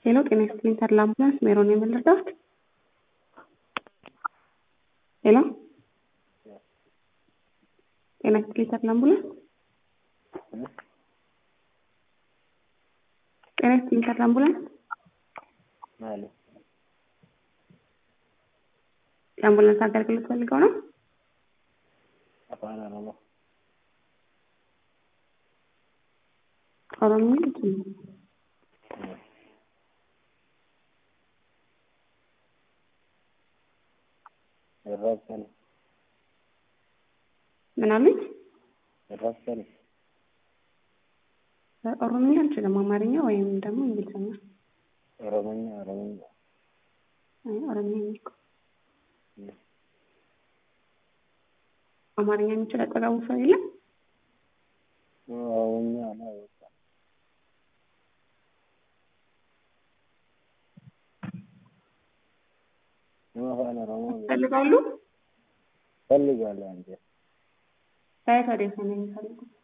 ሄሎ ጤና ይስጥልኝ ተድላ አምቡላንስ ሜሮን ነው የምንረዳት? ሄሎ ጤና ይስጥልኝ ተድላ አምቡላንስ ጤና ይስጥልኝ ተድላ አምቡላንስ ማለት የአምቡላንስ አገልግሎት ፈልገው ነው? አፋን ኦሮሞ ኦሮምኛ ይችላል። ይረሰል ምን አሉኝ? ይረሰል ኦሮምኛ አልችልም። አማርኛ ወይም ደግሞ እንግሊዝኛ። ኦሮሞኛ ኦሮሞኛ አይ ኦሮምኛ የሚልኩ አማርኛ የሚችል አጠገቡ ሰው የለም? ኦሮሞኛ ነው በቃ አፋን ኦሮሞ ይፈልጋሉ? ፈልጋለሁ አንተ ከየት ወዴት ነው የሚፈልጉት?